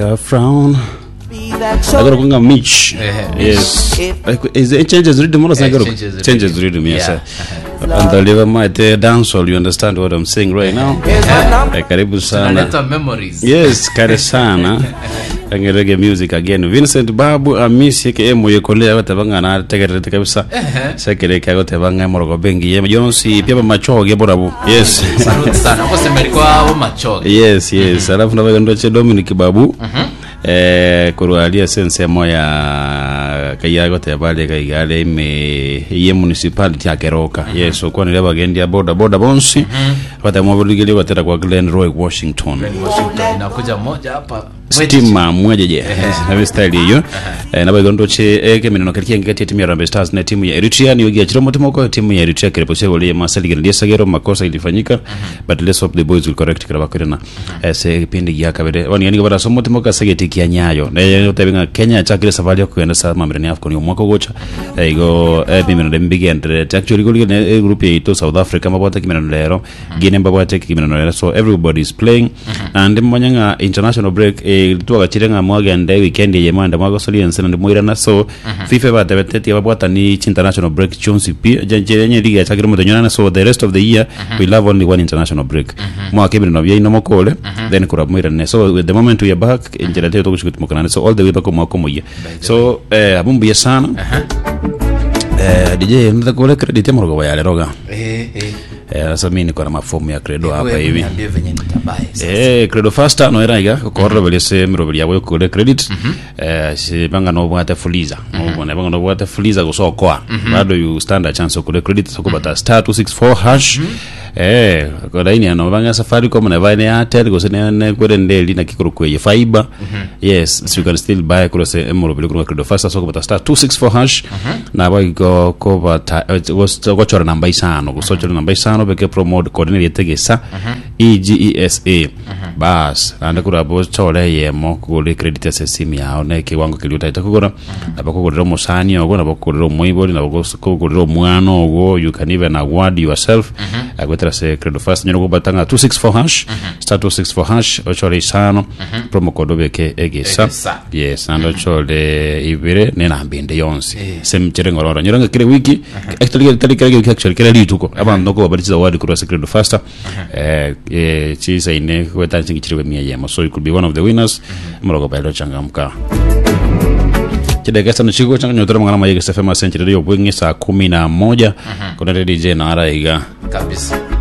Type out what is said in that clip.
A frown. Be that I gotta show. go Mitch. Yeah, Yes. If Like, Is it changes rhythm? What is Yeah, I gotta changes the changes rhythm. rhythm? Yes. Yeah. sir. And the liver might uh, dance all. You understand what I'm saying right now? here's my number. Eh, Karibu sana. Tunaleta memories. Yes, kare sana. Kange reggae music again. Vincent Babu amisi ke emo yekolea gote bangana tegerete kabisa. Sekere ka gote banga morogo bengi ye Jonsi pia machoge borabu. Yes. Saluti sana. Kwa sema ilikuwa abo machoge. yes yes alafu navaga ndoche dominic babu eh kurwalia sense moya kaiyago tebale kaigale ime ye municipality akeroka yes okwanire abagendia boda boda bonsi batamwabuligili batera kwa glen roy washington Washington inakuja moja hapa. stima mwejeje nabe style hiyo Eh, nabaigo ndoche eke mineno kalikia ngati timu ya Harambee Stars na timu ya Eritrea ni wigi achiro motimo kwa timu ya Eritrea kile posego le masali gile sagero makosa ilifanyika but let's hope the boys will correct kila bakwena ese kipindi ya kabere wani yani bara somo timo ka sageti kia nyayo na yeye tabinga Kenya chakile safari ya kuenda sa mamreni AFCON yo mwako gocha Eh, igo eh bimeno de mbigi entre actually goli ne group ya ito South Africa mabota kimeno lero Guinea mabota kimeno lero so everybody is playing and mwanyanga international break eh tuwa chirenga mwagende weekend ye manda mwago soli ensena ndi mwirana so FIFA batebeteti babwata ni chi international break chonsi pia jenye liga ya chakire mutonyana so the rest of the year we love only one international break mwaka ibiri no byaino mokole then kura mwirane so at the moment we are back injira teyo tokushikutimokanane so all the way back mwako moya so eh abumbuye sana eh DJ nda kule credit ya morogo yale roga Eh, eh. eh sasa mimi niko na mafomu ya credo hapa Wewe hivi niambie venye nitabaye. sasa. Eh, credo fasta no era iga korro belese miro belia boyo kule credit eh si banga no bwate fuliza no bwana banga no bwate fuliza kusokoa bado you stand a chance kule credit so kubata star 264 hash eh kwa laini ano banga safari kama na vine airtel go sene ne kwere ndeli na kikuru kwe fiber yes so you can still buy kule se miro belia kule credo fasta so kubata star 264 hash na ba go ko bata go chora namba isano go so chora namba isano beke promote coordinate yetegesa egesa bas ande kura bo chole yemo kugura credit ya simu yao ne kiwango kiliuta itakugura nabakugurira omusani ogo nabakugurira omwibori nabakugurira omwana ogo you can even award yourself agwetera se credo fast nyoro kubatanga 264 hash star 264 hash ochole isano promo code obeke egesa Egesa. yes ando ochole ibire nenambinde yonsi semchere ngororo nyoronga kile wiki actually tali kile wiki actually kile lituko abantu noko babariza award kura se credo fast eh eh chisa ine kweta chingi chiriwe mia yemo so you could be one of the winners mrogo bailo changamka chidegesa nichiko changa nyotora mangana mayege sefema senchiri yo bwingi saa kumi na moja kuna DJ na araiga Kabisa.